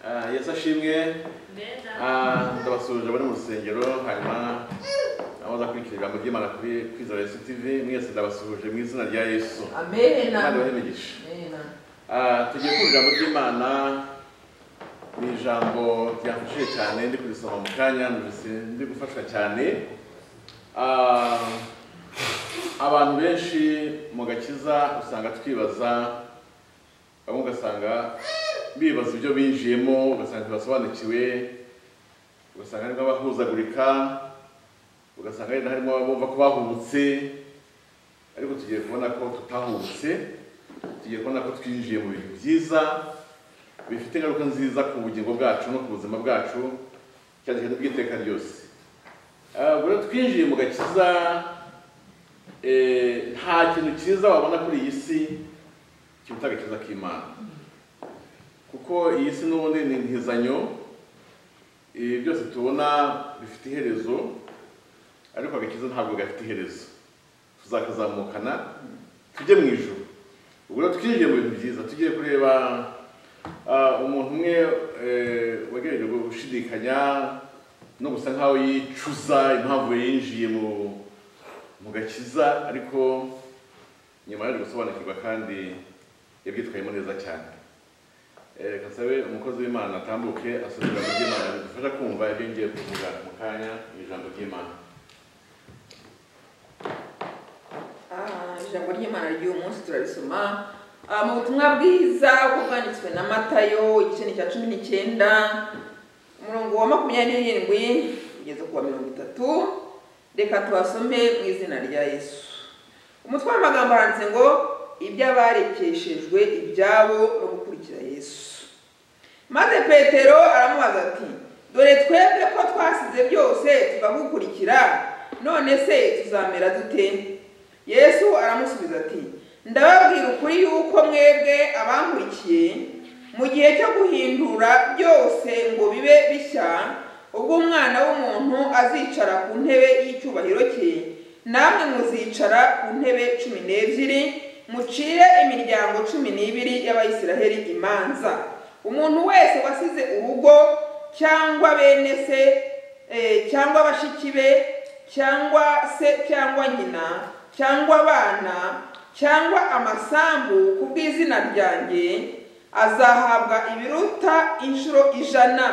Ah, yesu ashimwe Ah, ndabasuhuje bari mu rusengero hanyuma abaza kurikira ijambo ry'imana kuri kwizera yesu tv mwese ndabasuhuje mu izina rya yesu kandi Amen. bahe imigisha Amen. Ah, tugiye kumva ijambo ry'imana ni ijambo ryamfashije cyane ndi kurisoma mu kanya numvise ndi gufashwa cyane Ah, abantu benshi mu gakiza usanga twibaza bamwe ugasanga bibaza ibyo binjiyemo ugasanga ntibasobanukiwe ugasanga harimo abahuzagurika ugasanga hari harimo abumva ko bahubutse ariko tugiye kubona ko tutahubutse tugiye kubona ko twinjiye mu bintu byiza bifite ingaruka nziza ku bugingo bwacu no ku buzima bwacu cyane cyane bw'iteka ryose Ah, ubwo rero twinjiye mu gakiza eh, nta kintu cyiza wabona kuri iyi si kiruta agakiza k'imana kuko iyi si n'ubundi ni intizanyo ibi byose tubona bifite iherezo ariko agakiza ntabwo gafite iherezo tuzakazamukana tujye mu ijoro ubwo rero twinjiye mu bintu byiza tugiye kureba ah, umuntu umwe eh, wagerageje gushidikanya no gusa nkaho yicuza impamvu yinjiye mu mu gakiza ariko nyuma yaje gusobanukirwa kandi yabyitwayemo neza cyane Eh, reka nsabe umukozi w'imana atambuke asubira mu by'imana bidufasha kumva ibyo ngiye kuvuga mu kanya mu ijambo ry'imana Ah, ijambo ry'imana ry'uyu munsi turarisoma Ah, mu butumwa bwiza uko bwanditswe na matayo igice ni cya cumi n'icyenda umurongo wa makumyabiri n'irindwi kugeza ku wa mirongo itatu reka tubasome mu izina rya yesu umutwe w'amagambo handitse ngo iby'abarekeshejwe ibyabo no gukurikira yesu maze petero aramubaza ati dore twebwe ko twasize byose tukagukurikira none se tuzamera dute yesu aramusubiza ati ndababwira ukuri yuko mwebwe abankurikiye mu gihe cyo guhindura byose ngo bibe bishya ubwo umwana w'umuntu azicara ku ntebe y'icyubahiro cye namwe muzicara ku ntebe cumi n'ebyiri mucire imiryango cumi n'ibiri y'abayisiraheli imanza umuntu wese wasize urugo cyangwa bene se eh, cyangwa bashiki be cyangwa se cyangwa nyina cyangwa abana cyangwa amasambu ku bw'izina ryanjye azahabwa ibiruta inshuro ijana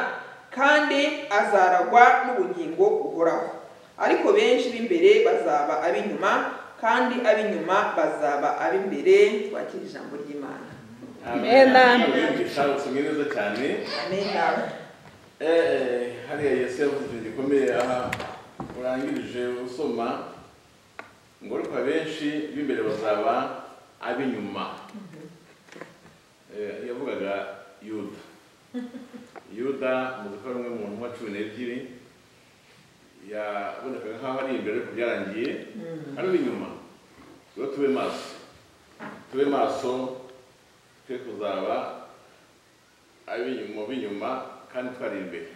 kandi azaragwa n'ubugingo buhoraho ariko benshi b'imbere bazaba ab'inyuma kandi ab'inyuma bazaba ab'imbere twakira ijambo ry'imana amen abigisha usomwe neza cyane amen Eh, hariya yesu yavuze ikintu gikomeye aha urangirije usoma ngo ariko abenshi b'imbere bazaba ab'inyuma Eh, yavugaga yuda yuda muzi ko ari umwe mu ntumwa cumi n'ebyiri yabonekaga nk'aho ari imbere ariko byarangiye ari inyuma rero tube maso tube maso twe kuzaba ab'inyuma b'inyuma kandi twari imbere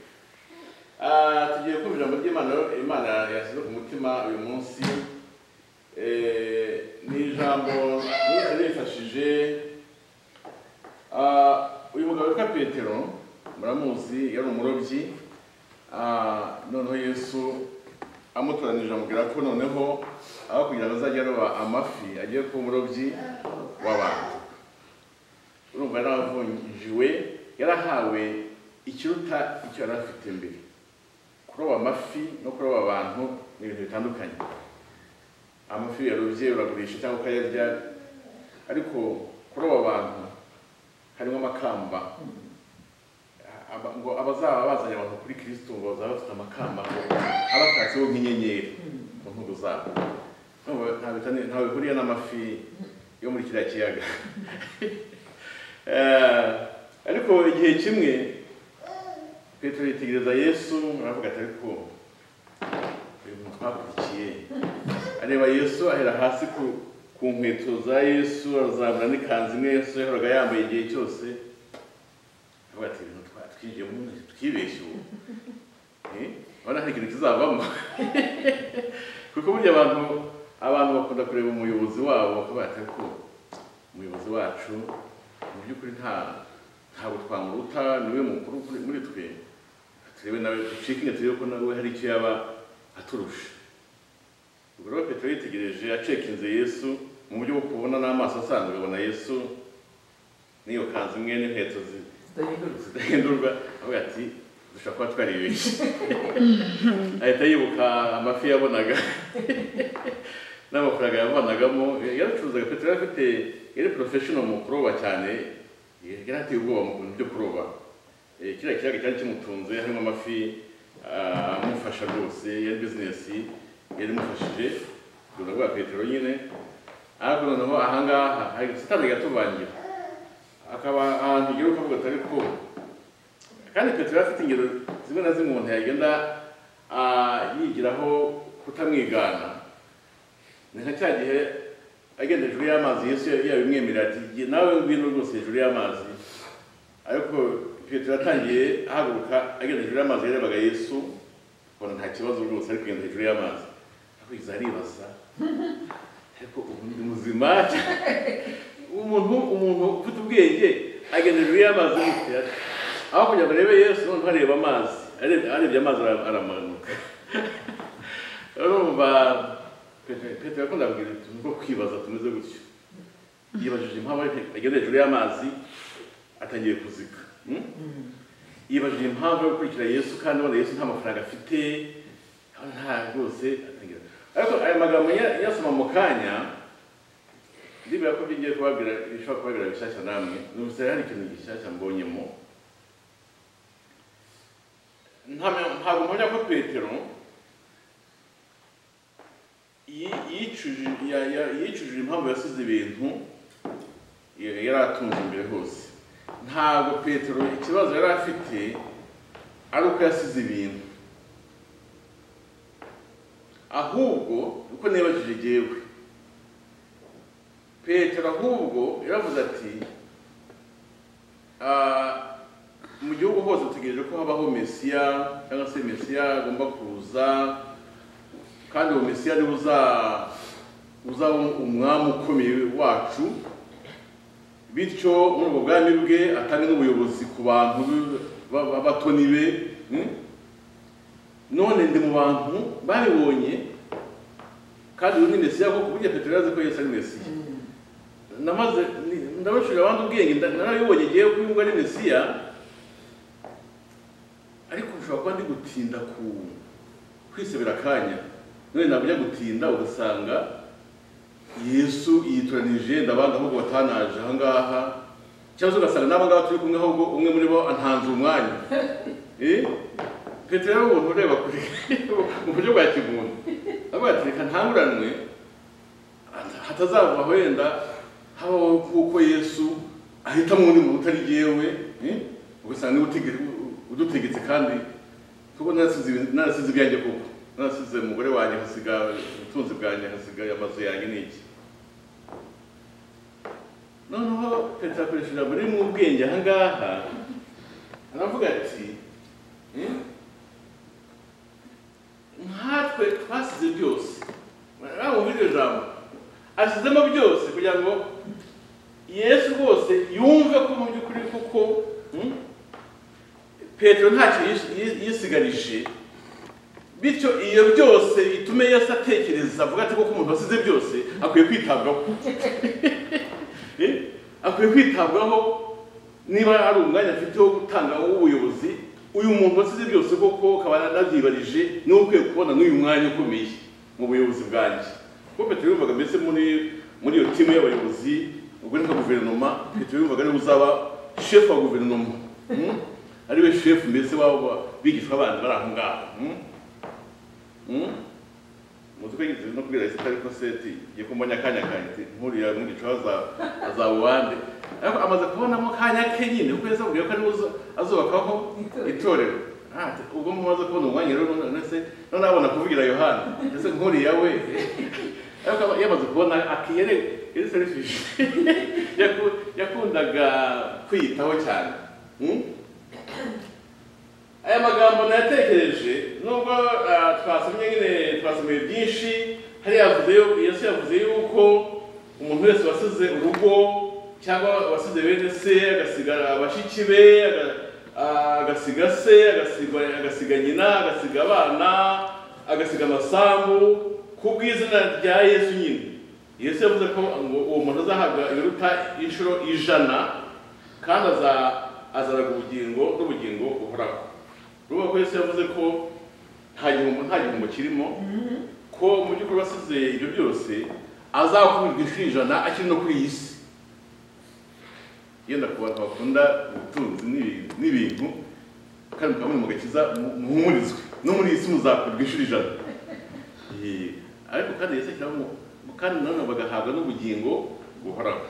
Ah, tugiye kumva ijambo ry'imana rero imana yashyize ku mutima uyu munsi Eh, ni ijambo ryiza rifashije Ah, uyu mugabo witwa petero muramuzi yari umurobyi Ah, noneho yesu amutoranije amubwira ko noneho aho kugira ngo azajye aroba amafi agiye kuba umurobyi w'abantu urumva yari avunjiwe yarahawe ikiruta icyo yari afite mbere kuroba amafi no kuroba abantu ni ibintu bitandukanye amafi yarobye uragurisha cyangwa ukayarya ariko kuroba abantu harimo amakamba Aba- ngo abazaba bazanye abantu kuri kirisito ngo bazaba bafite amakamba ngo abatatseho nk'inyenyeri ku ntugu zabo Urumva nta bitani- ntawe bihuriye n'amafi yo muri kiriya kiyaga Eh, ariko igihe kimwe petero yitegereza yesu aravuga ati ariko uyu muntu twakurikiye areba yesu ahera hasi ku, ku nkweto za yesu arazamura n'ikanzu imwe yesu yahoraga yambaye igihe cyose aravuga ati ibintu twinjiyemo twibeshye ubu Eh, urabona hari ikintu kizavamo kuko burya abantu abantu bakunda kureba umuyobozi wabo bakabaye ko umuyobozi wacu mu by'ukuri nta ntabwo twamuruta niwe mukuru kuri- muri twe turebe nawe ducike intege turebe ko nawe hari icyo yaba aturusha ubwo rero petero yitegereje acekinze yesu mu buryo bwo kubona n'amaso asanzwe abona yesu n'iyo kanzu imwe n'inkweto zi- zidahindurwa zidahindurwa avuga ati dushobora kuba twaribeshye ahita yibuka amafi yabonaga n'amafaranga yavanagamo yaracuruzaga petero yari afite yari porofeshono mu kuroba cyane yari ateye ubwoba mu bintu byo kuroba Eh, kiriya kiyaga cyari kimutunze harimo amafi ah, amufasha rwose yari bizinesi yari imufashije ubwo bwa petero nyine ariko noneho ahangaha hari satani gatubangira akaba ahantu ugira ukavuga atari ko kandi petero yari afite ingero zimwe na zimwe umuntu yagenda ah, yigiraho kutamwigana ni nka cya gihe agenda hejuru y'amazi yesu yabimwemerera ati "Jye nawe ngwino rwose hejuru y'amazi ariko petero yatangiye ahaguruka agenda hejuru y'amazi yarebaga yesu ubona nta kibazo rwose ari kugenda hejuru y'amazi akwiza aribaza ariko ubu ndi muzima umuntu umuntu ufite ubwenge agenda hejuru y'amazi yifite ati, aho kugira ngo arebe yesu noneho areba amazi Arebe- arebye amazi ara- aramanuka urumva Petero- petero yakunda kugira utuntu two kwibaza tumeze gutyo yibajije impamvu ari- agenda hejuru y'amazi atangiye kuzika Hmm? yibajije impamvu yo gukurikira yesu kandi ubona yesu nta mafaranga afite nta rwose atangira ariko aya magambo nya- nyasoma mu kanya ndibwira ko ibyo ngiye kubabwira bishobora kubabwira bishyashya namwe numvise hari ikintu gishyashya mbonyemo Nta- ntabwo mpamya ko petero yi- yicujije ya- ya- yicujije impamvu yasize ibintu ya- yari atunze imbere hose ntabwo petero ikibazo yari afite ari uko yasize ibintu ahubwo uko nibajije jyewe petero ahubwo yaravuze ati "Ah, mu gihugu hose dutegereje ko habaho mesiya cyangwa se mesiya agomba kuza kandi uwo mesiya niwe uza- uzaba umwami ukomeye wacu bityo muri ubwo bwami bwe atanga n'ubuyobozi ku bantu be- ba- ba- batoni be hmm? none ndi mu bantu babibonye kandi uyu ni mesiya koko burya petero yazi ko yesu ari mesiya namaze ni- ndabashurira abandi ubwenge nda- narabibonye ngewe ko yumva ari mesiya ariko ushobora kuba ndi gutinda ku kwisabira akanya none ntabwo ujya gutinda ugasanga yesu yitoranije ndabanga ahubwo batanaje aha ngaha cyangwa se ugasanga n'aba ngaba turi kumwe ahubwo umwe muri bo antanze umwanya Eh? petero yari umuntu ureba kure mu buryo bwa kimuntu avuga ati reka ntanguranwe hatazava wenda habaho kuko yesu ahitamo undi muntu utari jyewe eh? ugasanga niwe utege- udutegetse kandi kuko narasize ibintu- narasize ibyanjye koko narasize umugore wanjye hasiga ubutunzi bwanjye hasigaye amazu yanjye n'iki noneho petero akoresha ijambo riri mu ubwenge aha ngaha aravuga ati "Eh, nkatwe twasize byose mwumva iryo jambo asizemo byose kugira ngo yesu rwose yumve ko mu by'ukuri koko hmm, petero ntacyo yis- yi- yisigarije bityo iyo byose bitume yesu atekereza avuga ati koko umuntu wasize byose akwiye kwitabwaho Eh, akwiye kwitabwaho niba ari umwanya afite wo gutanga ubuyobozi uyu muntu wasize byose koko akaba anabyibarije niwe ukwiye kubona n'uyu mwanya ukomeye mu buyobozi bwanjye kuko petero yumvaga mbese muri muri iyo timu y'abayobozi ubwo ni nka guverinoma petero yumvaga ariwe uzaba shefu wa guverinoma Hmm? ariwe shefu mbese wabo bigishwa bandi bari aho ngaho Hmm? Hmm? umutwe yigeze no kubwira isi ariko seti igiye kumbona akanya kanjye nkuriya mwigico azawubande ariko amaze kubonamo akanya ke nyine kuko yahise amubwira ko ariwe uzo- azubakaho Itorero. itorero Ah, ati, ubwo mumaze kubona umwanya rero nonese none abona kuvugira yohana ese nkuriya we ariko aba- yamaze kubona akiyere yari serifishi Yaku- yakundaga kwiyitaho cyane Hmm? aya magambo nayatekereje nubwo ah, twasomye nyine twasomeye byinshi hari yavuze yo- yesu yavuze yuko umuntu wese wasize urugo cyangwa wasize bene se agasigara bashiki be aga- ah, agasiga se agasiga agasiga nyina agasiga abana agasiga amasambu ku bw'izina rya yesu nyine yesu yavuze ko ngo uwo muntu azahabwa ibiruta inshuro ijana kandi aza- azaraga ubugingo n'ubugingo buhoraho urumva ko yesu yavuze ko nta gihombo nta gihombo kirimo ko mu by'ukuri wasize ibyo byose azakubirwa inshuro ijana akiri no kuri iyi si yenda ku bantu bakunda ubutunzi n'ibintu- n'ibintu kandi mukaba muri mu gakiza mu- muhumurizwe no muri iyi si muzakurwa inshuro ijana Eh, ariko kandi yesu ashyiraho ngo ngo kandi nanone bagahabwa n'ubugingo buhoraho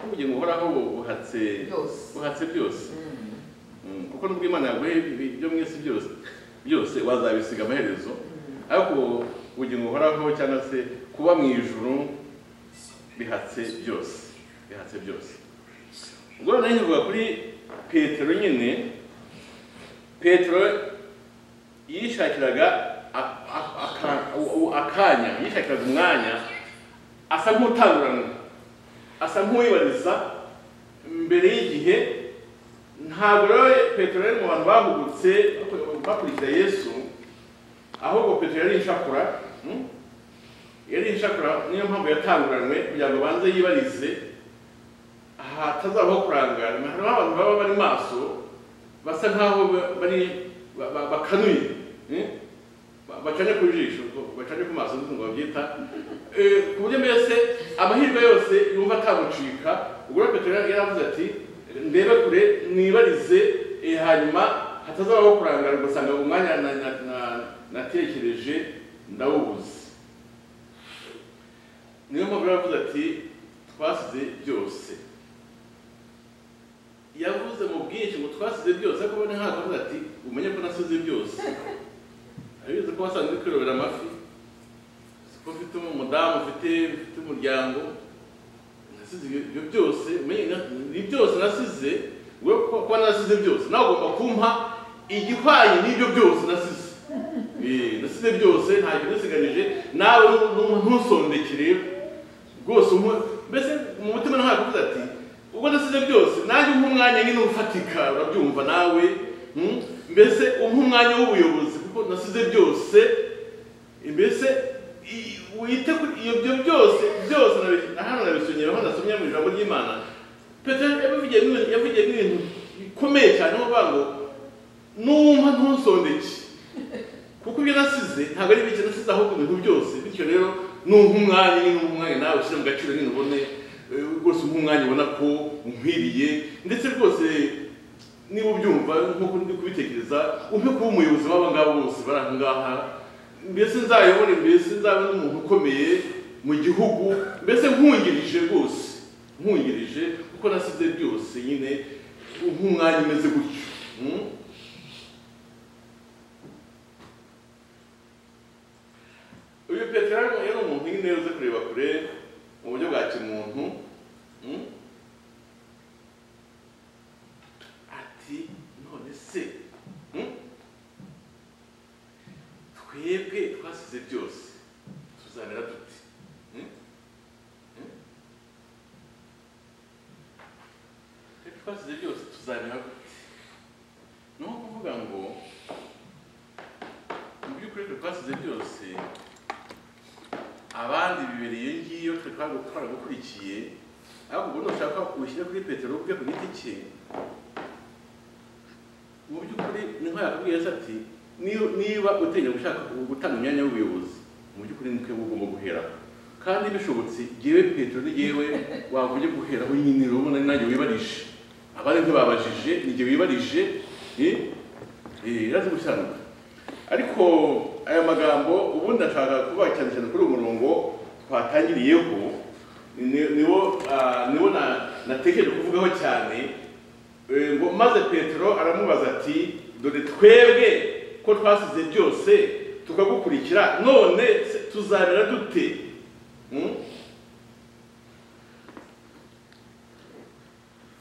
ubugingo buhoraho bu- buhatse Byose. buhatse byose Mm, kuko nubwo imana yaguhe ibi- ibyo mu isi byose byose wazabisiga amaherezo ariko ubugingo buhoraho cyangwa se kuba mu ijuru bihatse byose bihatse byose ubwo rero nahivuga kuri petero nyine petero yishakiraga a- a- aka- u- u- akanya yishakiraga umwanya asa nk'utanguranwa asa nk'uwibariza mbere y'igihe ntabwo rero petero yari mu bantu bahugutse bakurikira yesu ahubwo petero yari inshakura mm? yari inshakura niyo mpamvu yatanguranwe kugira ngo banze yibarize hatazabaho kurangara harimo abantu baba bari maso basa nkaho ba- bari ba- ba- bakanuye eh? Ba- bacanye ku jisho ko- bacanye ku maso nubwo babyita Eh, ku buryo mbese amahirwe yose yumva atamucika ubwo rero petero yari yaravuze ati ndebe kure mwibarize eh, hanyuma hatazabaho kurangara ugasanga umwanya na- na- na- natekereje ndawubuze niyo mpamvu rero yavuze ati twasize byose yavuze mu bwinshi ngo twasize byose ariko ubona ntabwo avuze ati umenye ko nasize byose abizi ko wasanzwe kwirobera amafi uzi ko ufite umudamu ufite ufite umuryango nasize ibyo ibyo byose umenye na- ni byose nasize we ko- kuba nasize byose nawe ugomba kumpa igihwanye n'ibyo byose nasize Eh, nasize byose ntacyo nasiganije nawe nu- ntusondekere rwose umwe- mbese mu mutima ntakuvuze ati ubwo nasize byose nanjye umpa umwanya nyine ufatika urabyumva nawe mm? mbese umpa umwanya w'ubuyobozi kuko nasize byose mbese i- wite kuri iyo byo byose byose nabi- na hano nabisomye aho nasomye mu ijambo ry'imana petero yavugiye mu bintu- yavugiye mu bintu bikomeye cyane aho avuga ngo numva ntusondeke kuko ibyo nasize ntabwo ari ibyo nasize ahubwo ibintu byose bityo rero numpa umwanya nyine numpa umwanya nawe ushyire mu gaciro nyine ubone eh, rwose umpa umwanya ubona ko umkwiriye ndetse rwose niba ubyumva nk'uko ndi kubitekereza umpe kuba umuyobozi w'aba ngaba bose bari aha ngaha mbese nzayobore mbese nzabe n'umuntu ukomeye mu gihugu mbese nkungirije rwose nkungirije kuko nasize byose nyine nk'umwanya umeze gutyo Mm? uyu petero yari yari umuntu nyine uzi kureba kure mu buryo bwa kimuntu mm? ati none se mm? twebwe twasize byose tuzamera dute Mm? Mm? Twebwe twasize byose tuzamera dute ni nko kuvuga ngo mu by'ukuri twe twasize byose abandi bibereye ngiyo twe twaba twaragukurikiye ariko ubu nushaka ushyire kuri petero ubwe ku giti cye mu by'ukuri ni nko yakubwiye ese ati "Niyo- niba uteganya gushaka gutanga imyanya y'ubuyobozi mu by'ukuri ni twebwe ugomba guhera kandi bishobotse yewe petero ni yewe wavuye guhera aho nyine urabona ni nanjye wibarije abandi ntibabajije ni jye wibarije eh? Eh, iraza gusobanura ariko aya magambo ubundi ashaka kuba cyane cyane kuri uyu murongo twatangiriyeho ni- niwo ah, niwo na- natekereje kuvugaho cyane Eh, ngo maze petero aramubaza ati dore twebwe ko twasize byose tukagukurikira none se tuzamera dute Mm?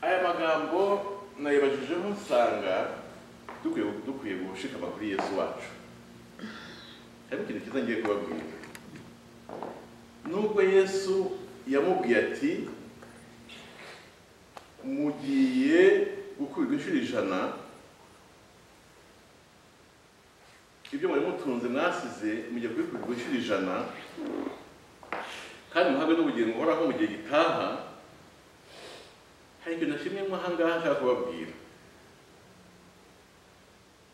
aya magambo nayibajijeho nsanga dukwiye dukwiye gushikama kuri yesu wacu ariko ikintu cyiza ngiye kubabwira nubwo yesu yamubwiye ati mugiye gukurirwa inshuro ijana ibyo mwari mutunze mwasize mugiye kubikurirwa inshuro ijana kandi muhabwe n'ubugingo buhoraho mu gihe gitaha hari ibintu kimwe nk'ahangaha nshaka kubabwira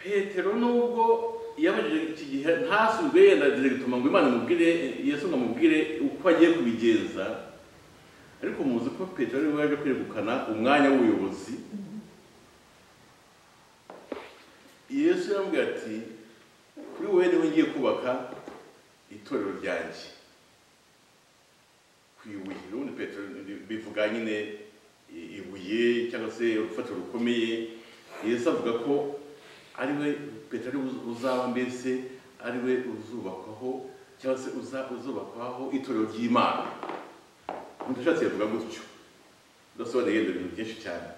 petero nubwo yabajije iki gihe ntasubwe yenda gituma ngo imana imubwire yesu ngo amubwire uko agiye kubigenza ariko muzi ko petero ariwe yaje kwegukana umwanya w'ubuyobozi yesu yambwiye ati kuri wowe niwe ngiye kubaka itorero ryanjye ku ibuye ubundi petero bivuga nyine ibuye cyangwa se urufatiro rukomeye yesu avuga ko ariwe petero uzaba mbese ariwe uzubakwaho cyangwa se uzubakwaho itorero ry'imana utashatse yavuga gutyo udasobanuriye ibintu byinshi cyane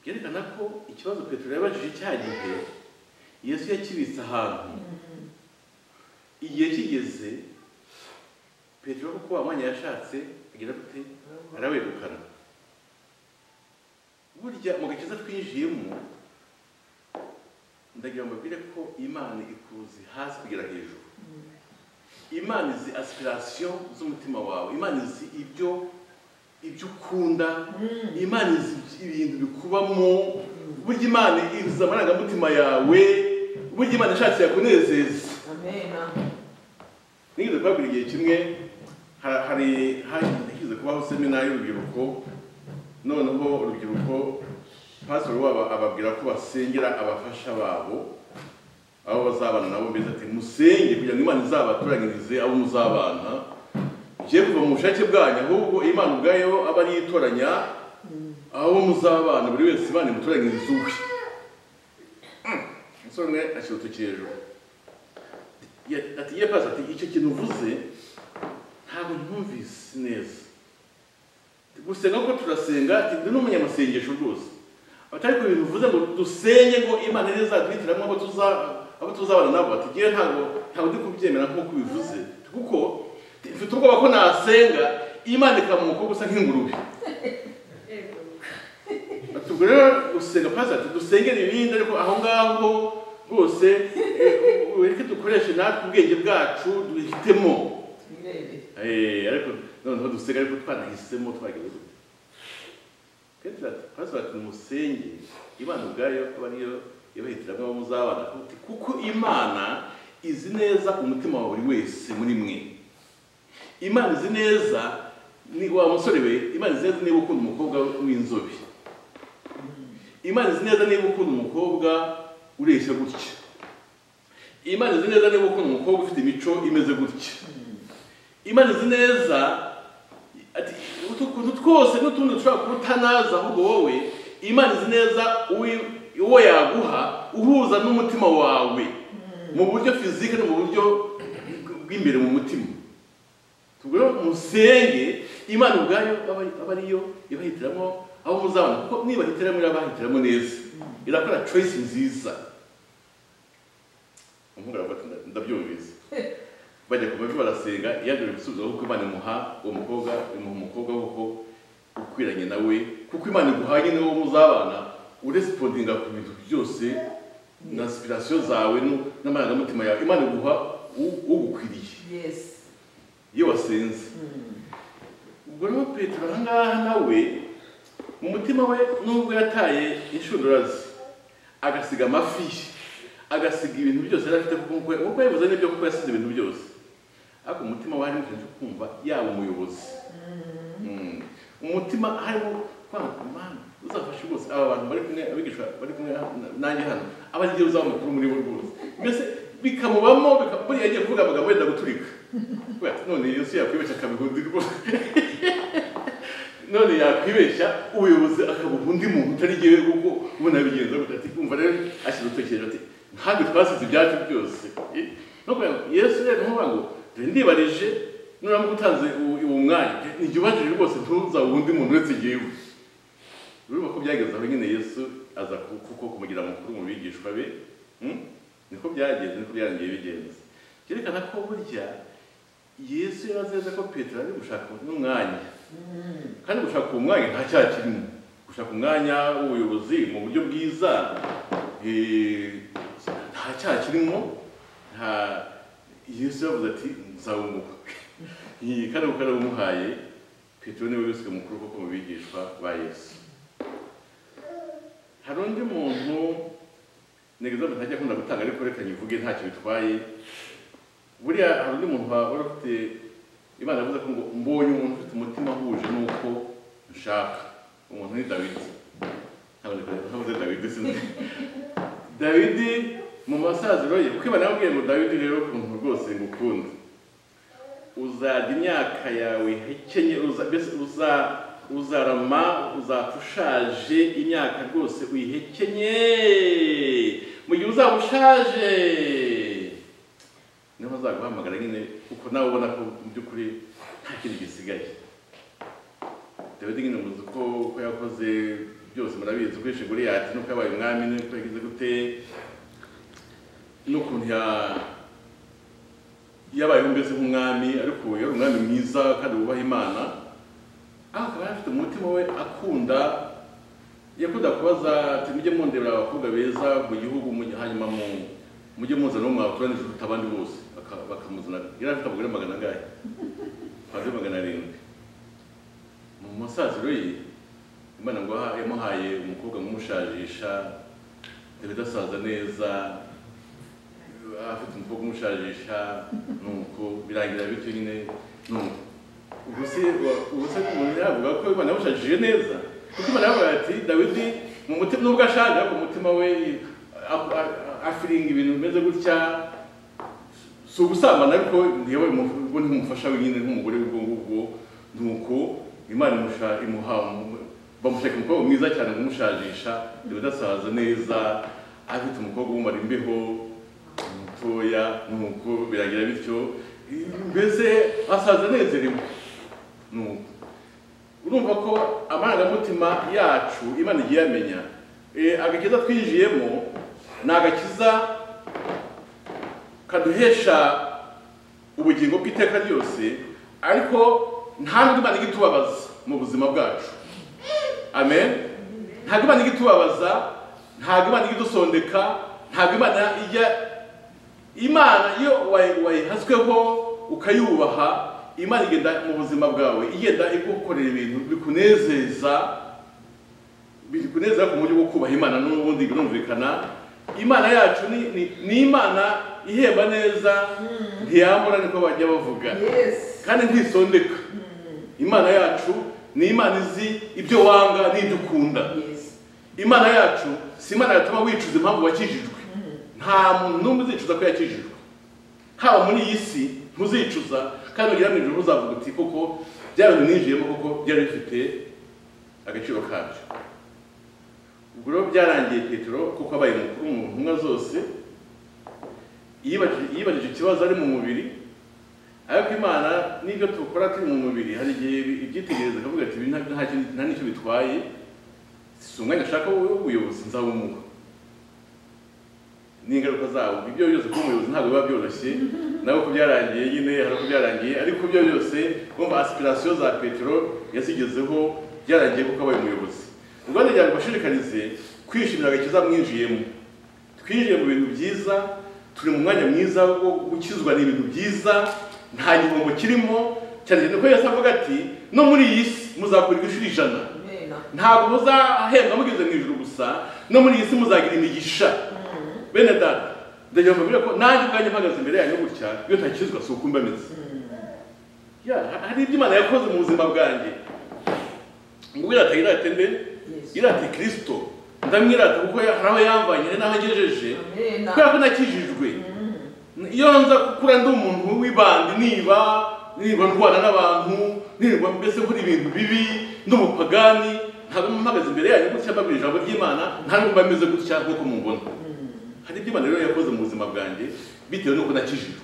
byerekana ko ikibazo petero yabajije cya gihe yesu yakibitse ahantu igihe kigeze petero kuko wa mwanya yashatse agira gute arawegukana burya mu gakiza twinjiyemo ndagira ngo mbabwire ko imana ikuzi hasi kugera hejuru imana izi asipirasiyo z'umutima wawe imana izi ibyo ibyo ukunda imana izi ibintu bikubamo burya imana izi amarangamutima yawe burya imana ishatse yakunezeza nigeze kubabwira igihe kimwe hari hashize kubaho semina y'urubyiruko noneho urubyiruko pasitoro wabo ababwira ko basengera abafasha babo aho bazabana nabo mbese ati musenge kugira ngo imana izabatoranyirize abo muzabana ngiye kuva mu bushake bwanyu ahubwo imana ubwayo aba ariyo itoranya abo muzabana buri wese imana imutoranyiriza uwe umusore umwe ashyira urutoki hejuru ati ye pasi ati icyo kintu uvuze ntabwo ntumvise neza gusenga kuko turasenga ndi n'umunyamasengesho rwose atari ku bintu uvuze ngo dusenge ngo imana izaduhitiramo abo tuzaba abo tuzabana nabo batugiye ntabwo ntabwo ndi kubyemera nk'uko ubivuze kuko mfite ubwoba ko nasenga imana ikamuka gusa nk'ingurube tubwo rero gusenga pasi ati dusengere ibindi ariko aho ngaho rwose ureke dukoreshe natwe ubwenge bwacu duhitemo ariko noneho dusenga ariko twanahisemo twagiye petero ati pasi ati musenge imana ubwayo aba ariyo yabahitiramo abo muzabana kuko imana izi neza umutima wa buri wese muri mwe imana izi neza wa musore we imana izi neza niba ukunda umukobwa w'inzobe imana izi neza niba ukunda umukobwa ureshya gutya imana izi neza niba ukunda umukobwa ufite imico imeze gutya imana izi neza utuntu twose n'utundi dushobora kuba utanazi ahubwo wowe imana izi neza uwo yaguha uhuza n'umutima wawe mu buryo fizike no mu buryo bw'imbere mu mutima tubwo musenge imana ubwayo aba ariyo ibahitiramo aho muzabona kuko nibahitiramo irabahitiramo neza irakora choice nziza umuhungu aravuga ndabyumvise bajya ku mavi barasenga yaje gusubiza kuko imana imuha uwo mukobwa imuha umukobwa kuko ukwiranye nawe kuko imana iguhanye n'uwo muzabana uresipondinga ku bintu byose na sipirasiyo zawe n'amarangamutima yawe imana iguha ugukwiriye iyo wasenze ubwo rero petero ahangaha nawe mu mutima we nubwo yataye inshundura ze agasiga amafi agasiga ibintu byose yari afite kuko nk'uko yabivuze n'ibyo kuko yasize ibintu byose ariko umutima we harimo ikintu cyo kumva yaba umuyobozi umutima harimo kwanga imana uzafashe rwose aba bantu bari kumwe abigishwa bari kumwe nanjye hano aba ari uzaba mukuru muri bo rwose mbese bikamubamo buriya yagiye kuvuga amagambo yenda guturika none yesu yakwibeshya akabihundi rwose none yakwibeshya ubuyobozi akabuha undi muntu utari ngewe kuko ubona yabigenza gutya ati kumva rero ashyira urutoki ati ntabwo twasize ibyacu byose no yesu rero ntuvuga ngo ndibarije nuramuka utanze uwo mwanya n'igihe ubajije rwose ntuzawuhe undi muntu uretse ngewe urumva ko byageze aho nyine yesu aza kuko kumugira mukuru mu bigishwa be niko byagenze niko byarangiye bigenze byerekana ko burya yesu yarazeze ko petero ari gushaka n'umwanya kandi gushaka uwo mwanya nta cyaha kirimo gushaka umwanya w'ubuyobozi mu buryo bwiza eh, nta cyaha kirimo nta yesu yavuze ati nzawumuha iyi karibu karibu umuhaye petero niwe wibiswe mukuru kuko mu bigishwa ba yesu hari undi muntu negeza ngo ntajya akunda gutanga ariko reka nyivuge ntacyo bitwaye buriya hari undi muntu waba wari ufite imana yavuze ko ngo mbonye umuntu ufite umutima uhuje n'uko nshaka umuntu ni dawidi ntabuze dawidi sinzi dawidi mu masaziro ye kuko imana yamubwiye ngo dawidi rero ukuntu rwose ngukunda uzajya imyaka yawe ihekenye uza- mbese uza- uzarama uzapfa ushaje imyaka rwose uyihekenye mu gihe uzaba ushaje niho azaguhamagara nyine kuko nawe ubona ko mu by'ukuri nta kindi gisigaye dawidi nyine muzi ko uko yakoze byose murabizi uko yishe goliyati n'uko yabaye umwami n'uko yagize gute n'ukuntu ya yabayeho mbese nk'umwami ariko yari umwami mwiza kandi wubaha imana aho akaba yari afite umutima we akunda yakunda kubaza ati mujye mundebera abakobwa beza mu gihugu mujye- hanyuma mu mujye muzana uwo mwabaturanije uruta abandi bose Baka- bakamuzana yari afite abagore magana angahe hanze magana arindwi mu musaziro ye imana ngo aha- yamuhaye umukobwa nk'umushajisha ibidasaza neza afite umukobwa umushajisha nuko birangira bityo nyine nuko ubwo se wa- ubwo se umuntu yavuga ko imana yamushajije neza kuko imana yavuga ati dawidi mu mutima nubwo ashaje ariko umutima we a- a- afiringa ibintu bimeze gutya si ugusambana ariko yewe mu- ubwo ntimufasha wenyine nk'umugore w'ubwo ngubwo nuko imana imusha- imuha umu- bamushaka umukobwa mwiza cyane kumushajisha ibidasaza neza afite umukobwa umumara imbeho mutoya nuko biragira bityo mbese asaza anezerewe nuko urumva ko amarangamutima yacu imana igiye amenya agakiza twinjiyemo ni agakiza kaduhesha ubugingo bw'iteka ryose ariko nta n'undi imana ijya itubabaza mu buzima bwacu amen ntabwo imana ijya itubabaza ntabwo imana ijya idusondeka ntabwo imana ijya imana iyo wayi- wayihasweho ukayubaha imana igenda mu buzima bwawe igenda igukorera ibintu bikunezeza bikunezeza ku buryo bwo kubaha imana n'ubundi birumvikana imana yacu ni, ni, ni imana ihemba neza ntiyambura niko bajya bavuga yes kandi ntisondeka imana yacu ni imana izi ibyo wanga n'ibyo ukunda yes imana yacu si imana yatuma wicuza impamvu wakijijwe nta muntu n'umwe uzicuza ko yakijijwe haba muri iyi si ntuzicuza kandi ugira mu ijoro ntuzavuga uti koko bya bintu ninjiyemo koko byari bifite agaciro kabyo ubwo rero byarangiye petero kuko abaye mukuru mu ntumwa zose yibajije yibajije ikibazo ari mu mubiri ariko imana n'ibyo tukora turi mu mubiri hari igihe ibyitegereza akavuga ati "Ibi nta- nta kintu- nta n'icyo bitwaye si umwanya ashaka w'ubuyobozi nzawumuha n'ingaruka zawo ibyo byose kuba umuyobozi ntabwo biba byoroshye nawe uko byarangiye nyine hari uko byarangiye ariko ibyo byose urumva asipirasiyo za petero yazigezeho byarangiye kuko abaye umuyobozi ubwo ndagira ngo bashishikarize kwishimira agakiza mwinjiyemo twinjiye mu bintu byiza turi mu mwanya mwiza wo gukizwa ni ibintu byiza nta gihombo kirimo cyane cyane ko yesu avuga ati no muri iyi si muzakurirwa inshuro ijana amen ntabwo muzahembwa mugeze mu ijuru gusa no muri iyi si muzagira imigisha bene data ndagira ngo mbabwire ko nanjye ubwanjye mpagaze imbere yanyu gutya iyo ntakizwa si uko mbameze Ya, ha- hari ibyo imana yakoze mu buzima bwanjye ngo wirata yirate mbe Yes. yirate kirisito ndamwirata kuko ya- hari aho yamvanye hari n'aho angejeje amen kubera ko nakijijwe iyo nza gukura ndi umuntu w'ibandi niba niba ndwana n'abantu niba mbese nkora ibintu bibi ndi umupagani ntabwo mpagaze imbere yanyu gutya mbabwira ijambo ry'imana nta nubwo mba meze gutya nk'uko mubona hari ibyo imana rero yakoze mu buzima bwanjye bitewe n'uko nakijijwe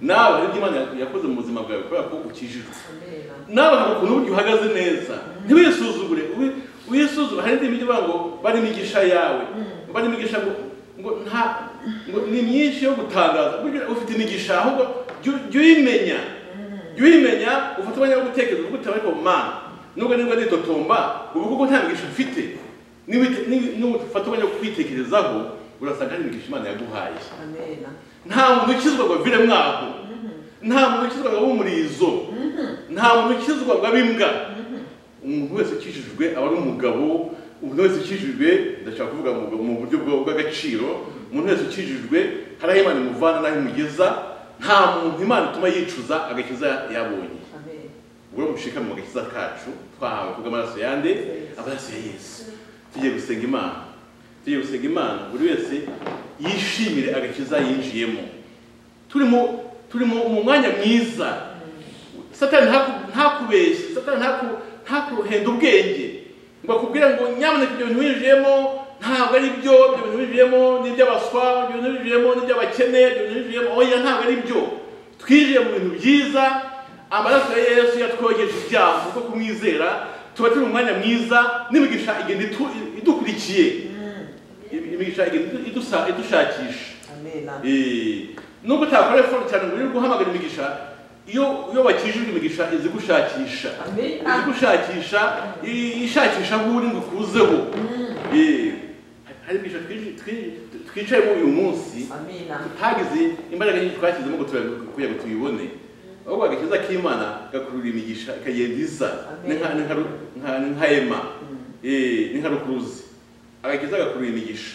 nawe hari ibyo imana yakoze mu buzima bwawe kubera ko ukijijwe amen nawe hari ukuntu burya uhagaze neza ntiwisuzugure wi- wisuzugure hari indi migi ivuga ngo bari imigisha yawe bari imigisha ngo ngo nta ngo ni myinshi yo gutangaza burya ufite imigisha ahubwo jya u- jya uyimenya jya uyimenya ufate umwanya wo gutekereza uvuga uti ariko mana nubwo niba nitotomba ubu kuko nta migisha mfite n'ibite- n'ibi- n'ufata umwanya wo kwitekerezaho urasanga hari imigisha imana yaguhaye amena nta muntu ukizwa ngo avire mwaho nta muntu ukizwa ngo abe umurizo nta muntu ukizwa ngo abe imbwa umuntu wese ukijijwe aba ari umugabo umuntu wese ukijijwe ndashaka kuvuga mu mu buryo bwa- bw'agaciro umuntu wese ukijijwe hari aho imana imuvana n'aho imugeza nta muntu imana ituma yicuza agakiza yabonye amena ubwo mushika mu gakiza kacu twahawe kubwo amaraso yande amaraso ya yesu tugiye gusenga imana tugiye gusenga imana buri wese yishimire agakiza yinjiyemo turimo turimo mu mwanya mwiza satani ntaku- ntakubeshye satani ntaku- ntakuhenda ubwenge ngo akubwire ngo nyamuneka ibyo bintu winjiyemo ntabwo ari byo ibyo bintu winjiyemo ni iby'abaswa ibyo bintu winjiyemo ni iby'abakene ibyo bintu winjiyemo oya ntabwo ari byo twinjiye mu bintu byiza amaraso ya yesu yatwogeje ibyaha kuko kumwizera tuba turi mu mwanya mwiza n'imigisha igenda itu- idukurikiye imigisha igenda idusa- idushakisha amena Eh, nubwo utakora efort cyane ngo uri guhamagara imigisha iyo iyo wakijijwe imigisha izigushakisha Amen. izigushakisha i- ishakisha aho uri ngo ikuzeho Eh, hari imigisha twiji- twi- twicayemo uyu munsi amena tutagize imbaraga nyinshi twashyizemo ngo tuya- kugira ngo tuyibone ahubwo agakiza k'imana gakurura imigisha ikagenda iza ni nka- ni nka ru- nka- ni nka ema Eh, ni nka rukuruzi agakiza gakurura imigisha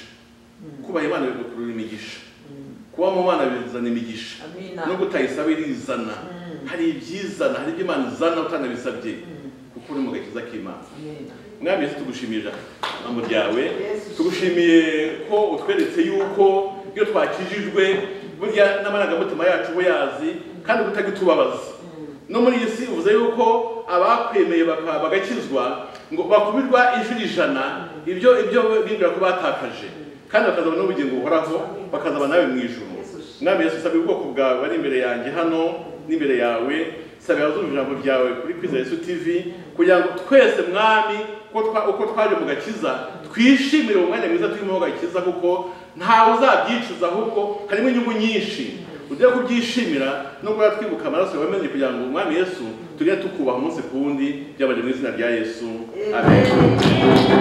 kubaha imana bigakurura imigisha kuba mu bana bizana imigisha amena no gutayisaba irizana hari ibyizana hari ibyo imana izana utanabisabye kuko uri mu gakiza k'imana amena mwami yesu tugushimira ijambo ryawe Yesu. tugushimiye ko utweretse yuko iyo twakijijwe burya n'amarangamutima yacu uba yazi kandi utajya utubabaza no muri iyi si uvuze yuko abakwemeye baka- bagakizwa ngo bakubirwa inshuro ijana ibyo ibyo bibwira ko batakaje kandi bakazaba n'ubugingo buhoraho bakazaba nawe mu ijuru mwami yesu sabe ubwoko bwawe bari imbere yanjye hano n'imbere yawe sabe abazumva ijambo ryawe kuri kwiza yesu tv kugira ngo twese mwami uko twa- uko twaje mu gakiza twishimire uwo mwanya mwiza turimo gakiza kuko ntawe uzabyicuza ahubwo harimo inyungu nyinshi ujya kubyishimira no kuba twibuka amaraso yawe menye kugira ngo umwami yesu tujye tukubaha umunsi ku wundi byabanje mu izina rya yesu amen